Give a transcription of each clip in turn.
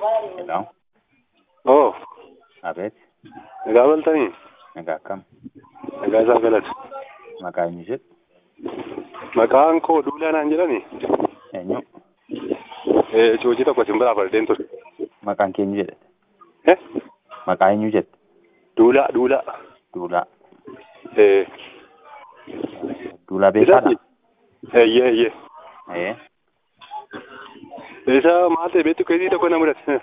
Hello. Oo, Abeet. nagaa bultanii? Nagaa akkam? Nagaa isaa galata. Maqaa eenyu jedhu? Maqaan koo Duulaa naan jedhani. Eenyu? Eh, Cuucii tokko sin biraa fardeen ture. Maqaan kee eenyu jedhe? Eh, Maqaa eenyu jedhe? Duulaa, Duulaa. Duulaa. Eh, Duulaa beekaadha? eeyyee, eeyyee. Ee. Isa maal ta'e beektu keessii tokko na mudate.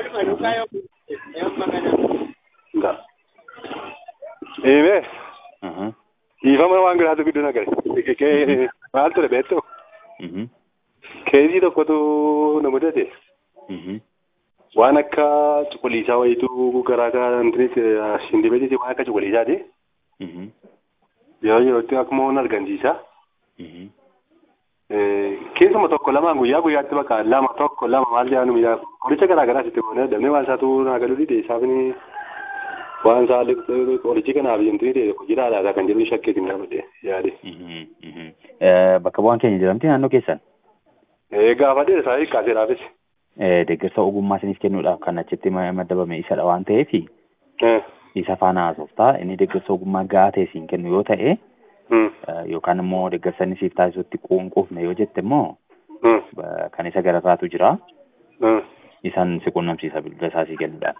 Ngaa. Eemee, Mhm. dhiifama waan giraatu gidduu nagare. Maal ture beektu? Mhm. Keessii tokkotu na mudate. Mhm. Waan akka cuquliisaa wayituu garaa garaa shindibeetiiti waan akka cuquliisaati. Mhm. Yeroo yerootti akkuma waan argamsiisa. Mhm. Keessuma tokko lamaan guyyaa guyyaatti bakka lama tokko lama maal jedhamu miidhaa qoricha garaa garaa sitti goonee damee waan isaatu naa galuu dide isaafni waan isaa qorichi kanaaf yemtini ta'e hojiidhaa alaasaa kan jedhu shakkeetiin gaafadhe yaade. Mhm. Mhm. Eh, Bakka bu'aan keenya jedhamti naannoo keessan? Gaafadhe isaa hiikkaaseeraafis. Eh, Deeggarsa ogummaa isiniif kennuudhaaf kan achitti ma- maddabame isadha waan ta'eef isa faana haasoftaa inni deeggarsa ogummaa gahaa ta'e siin kennu yoo ta'e eh, yookaan immoo deeggarsa inni siif taasisutti quunquufne yoo jette immoo ba- kan isa gararraatu jira. Isaan si quunnamsiisa bilbila isaa sii kennuudhaan.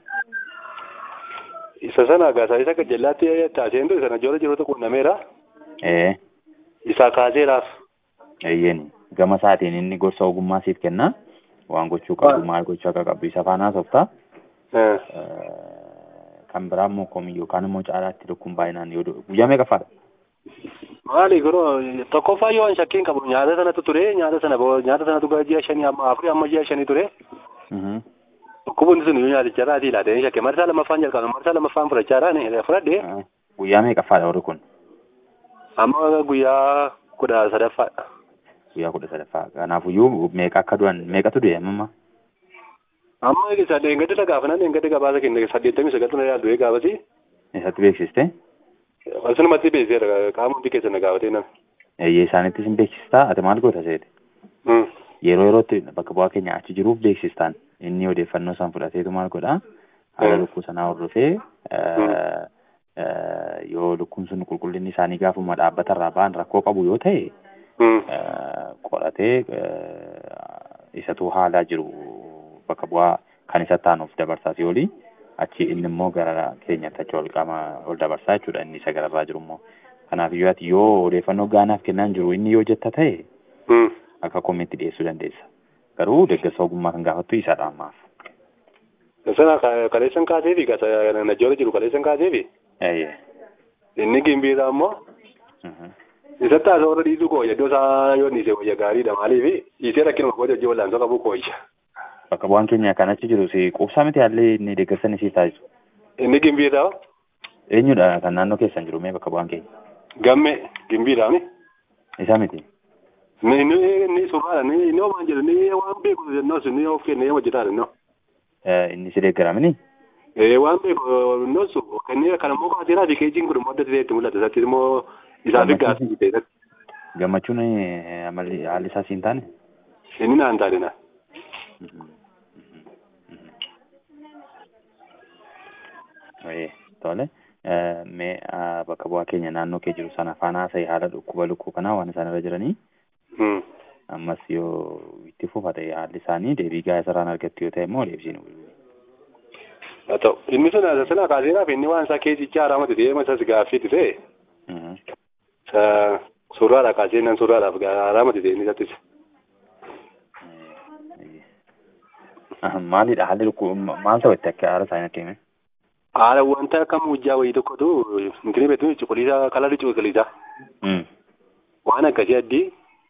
Isa sana gaasaa isa gajjallaatti taaseen ture sana joola jiruutu qunnameera. Eh, Isaa kaaseeraaf. eeyyeen gama isaatiin inni gorsa ogummaa siif kenna. Waan gochuu qabu maal gochuu akka qabdu isa faana haasoftaa. Eh, kan biraa immoo komii yookaan immoo caalaatti lukkuun baay'inaan yoo du'u guyyaa meeqa faadha? Maali yeroo tokkoffaa yoo an shakkiin qabu nyaata sanatu ture nyaata sana boo- nyaata sanatu gara ji'a shanii amma afurii amma ji'a shanii ture. Dhukkuboonni sun yoo nyaaticha irraa ilaatanii shakke marsaa lammaffaan jalqabe marsaa lammaffaan fudhachaa irraa fudhadhe Guyyaa meeqa faadha warri kun? amma guyyaa kudha sadaffaadha. Guyyaa kudha sadaffaa. Kanaafuyyuu meeqa akka du'an meeqatu du'e amma? Amma isa deengadi la gaafa nan deengadi gabaasa kenne saddeettamii sagaltu na yaaldu gaafasi. Eessatti beeksiste? Asumatti beeksiseera qaama hundi keessa na gaafatee nama. Eeyyee isaanittis hin beeksistaa? Ati maal goota seete? Yeroo yerootti bakka bu'aa keenya achi jiruuf beeksistaan inni odeeffannoo san fudhateetu maal godhaa? Haala lukkuu sanaa hordofee eh, eh, yoo lukkuun sun qulqullinni isaanii gaafuma dhaabbatarraa ba'an rakkoo qabu yoo ta'e eh, qoratee eh, isatu haalaa jiru bakka bu'aa kan isa taanuuf dabarsaa fi olii achi inni immoo gara keenyatti achi ol qaama ol dabarsaa jechuudha inni isa gararraa jiru immoo. Kanaaf iyyuu ati yoo odeeffannoo gaanaaf kennaan jiru inni yoo jetta ta'e akka komiitti dhiyeessuu dandeessa. Garuu deeggarsa ogummaa kan gaafattu isadha ammaaf. Sana kaleessan kaaseefi najjoola jiru kaleessan kaaseefi Eeyyee. inni gimbiidha ammoo Mhm. isatti haasoo warra dhiisuu koo iddoo isaa yoo dhiise wayya gaariidha maaliif dhiisee rakkinuma koo hojii wal'aansoo qabu kooyya. Bakka bu'aan keenya kan achi jiru si quubsaa miti haalli inni deeggarsa inni siif taasisu. Inni gimbiidha Eenyudha kan naannoo keessan jiru mee bakka bu'aan keenya? gamme gimbiidhaani. Isa miti. Ni ni ni surraadha ni ni waan jedhu ni waan beeku jennoo sun ni of kennee hojjetaadha no. Eh, Inni si deeggaramini? Eh waan beeku no su kennee kana immoo kaaseeraa fi keejiin kun immoo adda itti mul'ata isatti immoo isaa fi gaafii ta'e Gammachuun eh, amalli haalli isaa siin taane? inni naan taane na. Ee, tole. Eh, Mee ah, bakka bu'aa keenya naannoo kee jiru sana faana haasa'e haala dhukkuba lukkuu kanaa waan isaan irra jiranii ammas yoo itti fufa ta'e haalli isaanii deebii gahaa isarraan argattu yoo ta'e immoo deebisiin Haa ta'u inni sun asa sana kaaseeraa fi inni waan isaa keessicha haaramatti ta'e masas gaaffiitti ta'e surraadha kaasee nan surraadhaaf haaramatti ta'e inni sattis. Maalidha haalli lukkuu maal ta'u itti akka haala isaanii akka hime? Haala wanta akka muujjaa wayii tokkotu intini beektu cuquliisa kalarri cuquliisa waan akkasii addii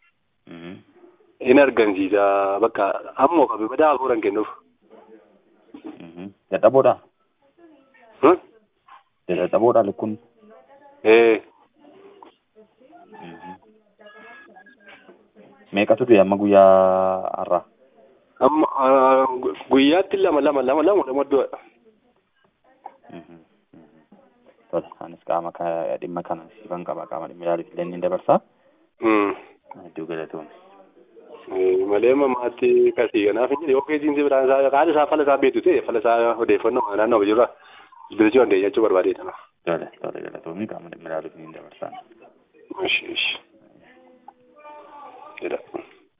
in argamsiisa bakka ammoo qabe badaa hafuuran kennuuf. Dadhaboodha? Dadhaboodha lukkuun? Ee Meeqatu du'e amma guyyaa har'aa? amma guyyaatti lama lama lama lama lama du'a. Tola, anis qaama ka- dhimma kana siifan qaba qaama dhimma ilaaluuf illee ni dabarsaa. Hedduu galatoomne. malee mamaatti kasii kanaaf hin jedhe okkee jiinsi biraan isaa haala isaa fala isaa beektu ta'e fala isaa odeeffannoo naannoo jirra bilchii waan ta'e jechuu barbaadeedha. Tole tole galatoomii qaama dhimmi ilaaluuf ni dabarsaa. Ishi ishi. Jedha.